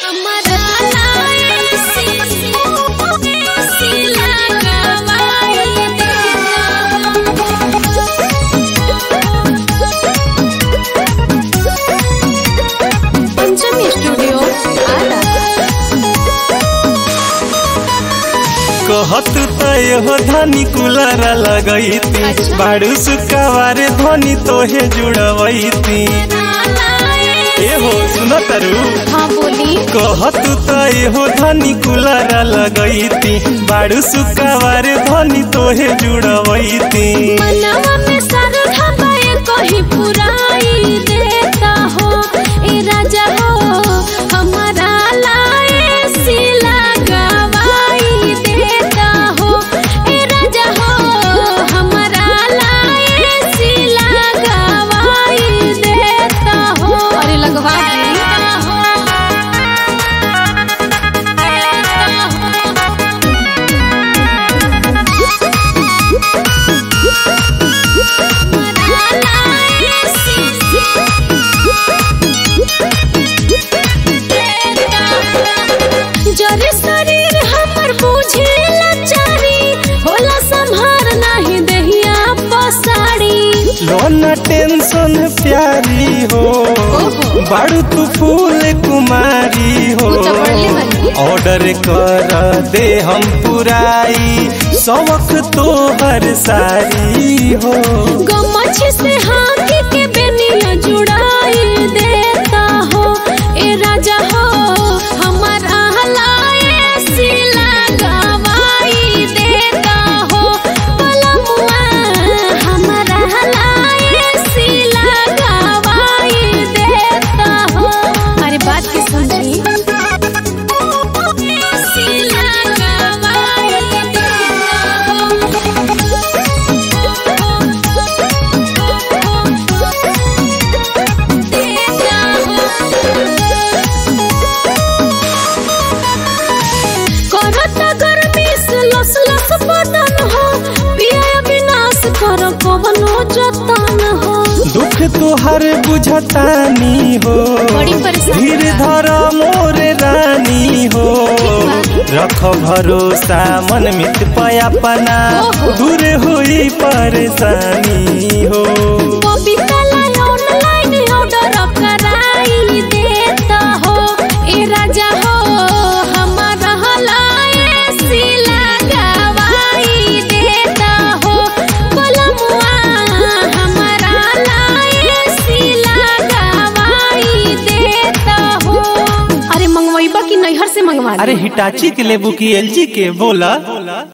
हमरा लाए सी सिला गवाई पंचमी स्टूडियो आरा कहत तय हो धनी कुलर लगैती अच्छा। बाड़ू सुकावारे धनी तोहे जुड़वैती ए हो सुन तरु हाँ बोली कहत तय हो धनी कुलर लगैती बाड़ू सुकावारे धनी तोहे जुड़वैती मनवा में सरधा पाए कहीं पुराई देता हो ए राजा हो हमारा लाए सिला गवाई देता हो ए राजा हो हमारा लाए सिला गवाई देता हो अरे लगवा जरे शरीर हमर बुझे लाचारी होला संभार नाही दहिया पसाड़ी लोना टेंशन प्यारी हो ओहो। बाड़ू तू फूल कुमारी हो ऊ तो बढ़ले बानी। ऑर्डर कर दे हम पुराई शौक तो हर सारी हो गमछ से हाथी के बेनिया जुड़ाई देता हो ए राजा हो हमारा हलाए सिला गवाई देता हो पलमुआ हमारा हलाए सिला गवाई देता हो अरे बात की समझी सिला गवाई करता गर्मी से लस लस बदन हो पिया विनाश कर कवनो जतन हो दुख तुहर बुझतानी हो बड़ी परेशानी धीर बा। धर मोर रानी हो ठीक रख भरोसा मन मित पयापना ओहो। दूर हुई परेशानी हो बबीता लाई ऑनलाइन ऑर्डर कराई देता हो ए राजा हो हमारा हलाए सिला गवाई देता हो बलमुआ हमारा लाए सिला गवाई देता हो अरे मंगवाइबा की नैहर से मंगवा अरे हिटाची के लेबू की एलजी के बोला